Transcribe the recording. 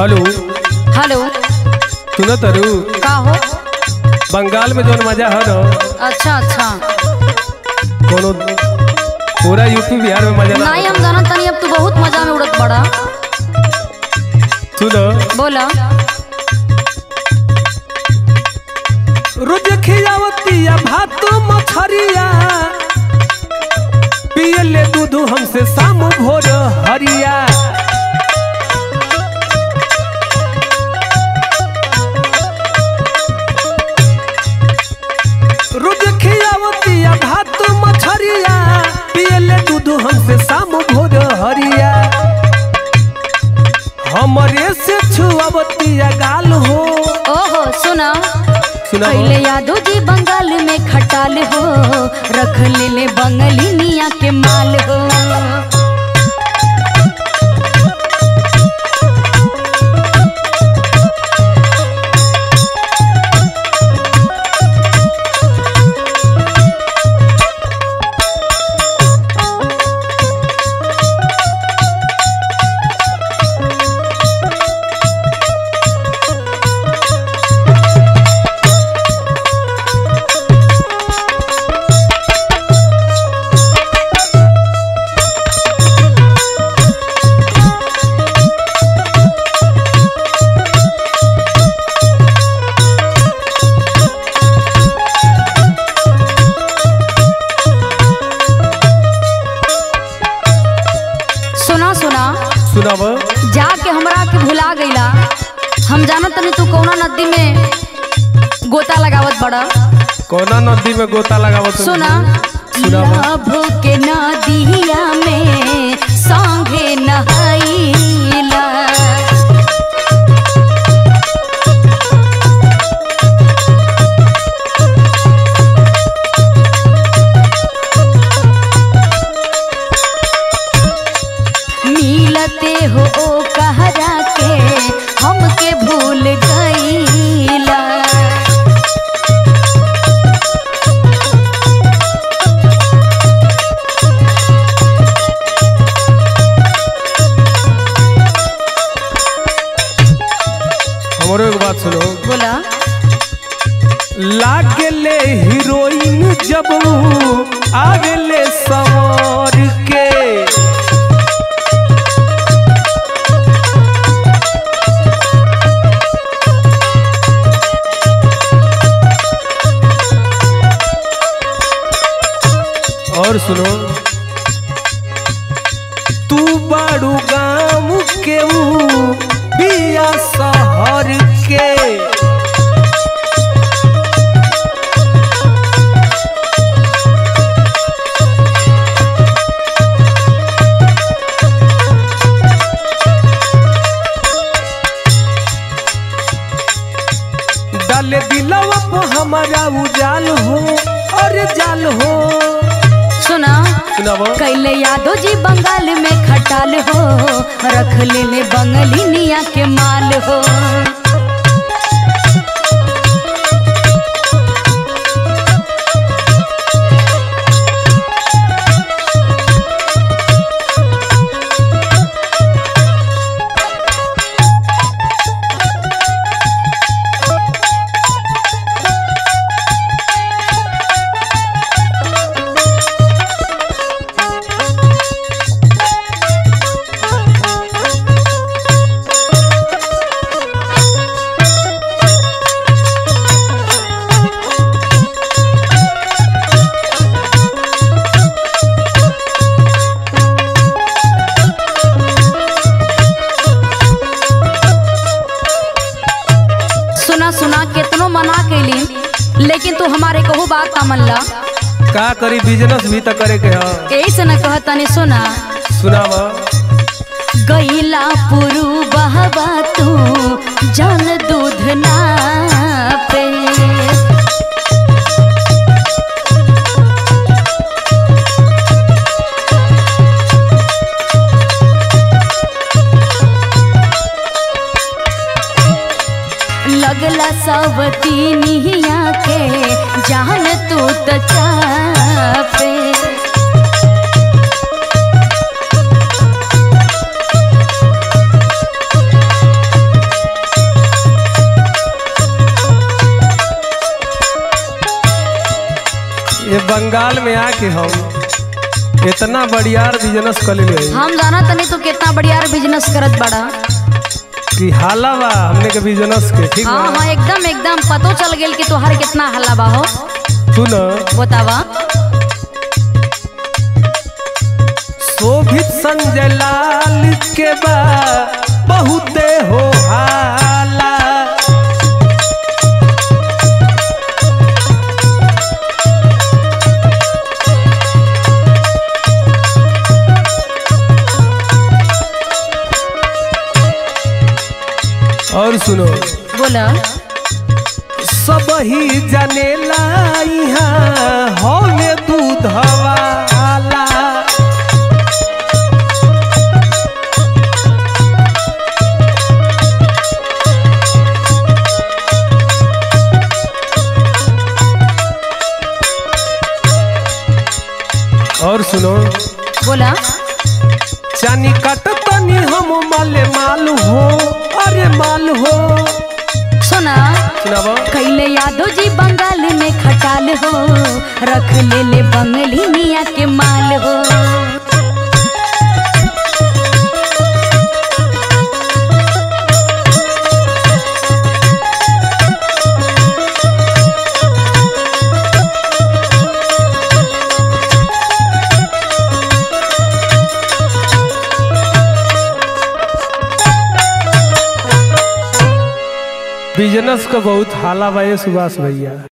Hello hello सुनो तरु का हो बंगाल में जौन मजा है ना अच्छा अच्छा कोनो पूरा यूपी बिहार में मजा ना नहीं हम जाना तनी अब तू बहुत मजा में उड़त बड़ा सुनो बोला रोज खियावतिया भात मछरिया पिए ले दूध हमसे शाम भोर हरिया रोज खियावतिया भात मछरिया पिए ले दूध हमसे शाम भोर हरिया हमरे से छुआवतिया गाल हो ओहो सुना सुना पहले यादव जी बंगाल में खटाल हो रख ले ले बंगली मिया के माल हो सुना सुना सुनाब जाके हमरा के भुला गईला हम जानत तनी तू कौना नदी में गोता लगावत बड़ा कोना नदी में गोता लगावत हो? सुना सुनावा। लभो के नदिया में संगे नहाइला मिलते हो ओ कहरा के हमके भूल गईला हमरो एक बात सुनो बोला लागले हीरोइन जब ऊ आवेले सवार के और सुनो तू बाड़ू गाँव के ऊ बिया शहर के डाले दिलवा पे हमारा उजाल हो अरे जाल हो सुना सुनाबो कैले यादव जी बंगाल में खटाल हो रख ले ले बंगली निया के माल हो सुना सुना केतनो मना कैली लेकिन तू हमारे कहू बात का मनला का करी बिजनेस भी तो करे के ह यही से न कहतनी सुना सुनाबो गईला पुरु बहबा तू जल दूध ना पे लगला सब तीनिया के जान तू त चापे बंगाल में आके हम इतना बढ़ियार बिजनेस कर ले हम जाना तनी तू कितना बढ़िया बिजनेस करत बड़ा कि हाला बा हमने के बिजनेस के ठीक हाँ बा हाँ एकदम एकदम पतो चल गेल कि तोहर कितना हल्ला बा हो तू न बतावा शोभित संजय लाल के बा बहुते हो हाला और सुनो बोला सब ही जनेला यहाँ हौले दूध वाला और सुनो बोला चानी कटतनी हम माले माल हो अरे माल हो सुना सुनाबो कैले यादव जी बंगाल में खटाल हो रख ले ले बंगली मिया के माल हो बिजनेस का बहुत हाला बा ये सुभाष भैया